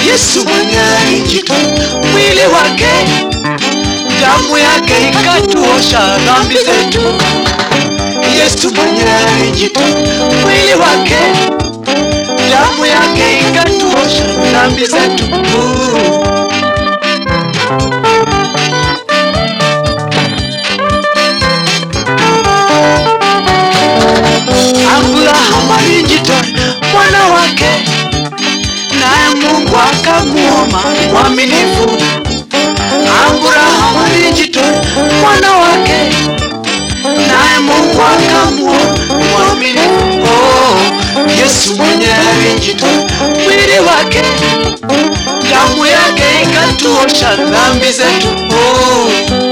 Yesu mwenye alijitoa mwili wake, damu yake ikatuosha dhambi zetu. Yesu mwenye alijitoa mwili wake, damu yake ikatuosha dhambi zetu. Abrahamu alijitoa mwana wake, naye Mungu akamuoma mwaminifu. Abrahamu alijitoa mwana wake, naye Mungu akamuoma mwaminifu. Oh, Yesu mwenye alijitoa mwili wake, damu yake ikatuosha dhambi zetu. Oh.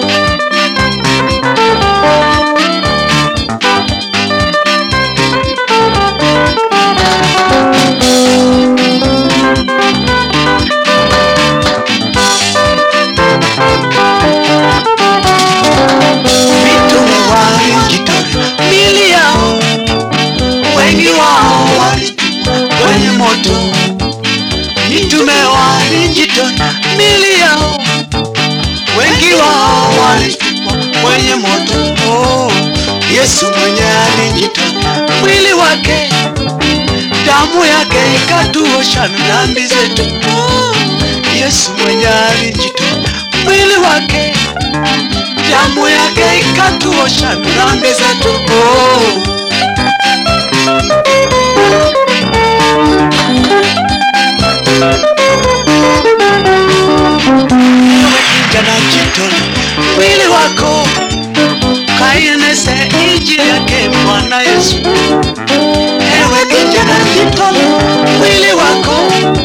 mitume walijitoa mili yao, wengi wao walitupwa kwenye moto. Mitume walijitoa mili yao, wengi wao walitupwa kwenye moto. Oh, Yesu mwenye alijitoa mwili wake, damu yake ikatuosha dhambi zetu. Oh, Yesu mwenye alijitoa mwili wake damu yake ikatuosha dhambi zetu. Oh. Ewe kijana jitole mwili wako kainese injili yake Bwana Yesu. Ewe kijana jitole mwili wako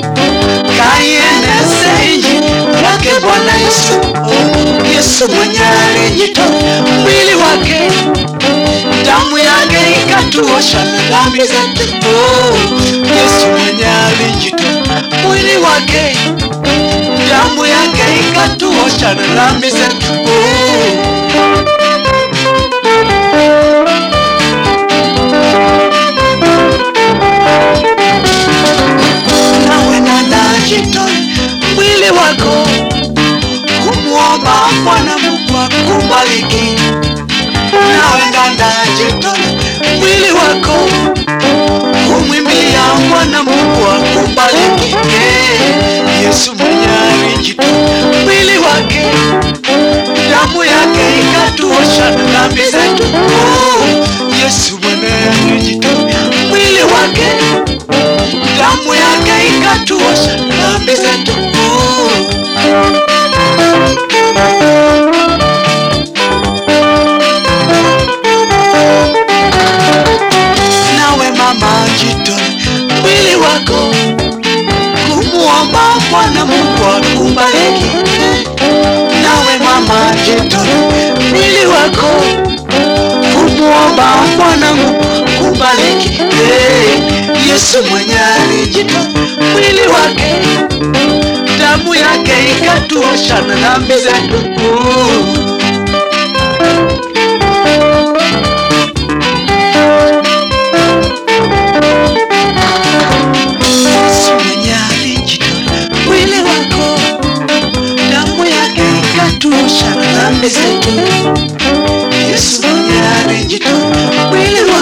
kainese injili yake Bwana Yesu. Oh, Yesu mwenye alijitoa mwili wake, damu yake ikatuosha dhambi zetu. Oh, Yesu mwenye alijitoa mwili wake, damu yake ikatuosha dhambi zetu. Oh. nawe nanajitoe mwili wako kumwomba Bwana Mungu akubariki. Nawe nanajitoe mwili wako kumwimbia Bwana Mungu akubariki. Eh, Yesu mwenye alijitoa mwili wake, damu yake ikatuosha dhambi zetu. Oh, Yesu mwenye alijitoa mwili wake damu yake ikatuosha dhambi zetu. Nawe mama, jitoe mwili wako kumwomba Bwana Mungu akubariki. Nawe mama, jitoe mwili wako kumwomba Bwana Mungu akubariki. Eh, Yesu mwenye alijitoa mwili wake, damu yake ikatuosha na dhambi zetu. Yesu mwenye alijitoa mwili wako, damu yake ikatuosha na dhambi zetu. Yesu mwenye alijitoa mwili wako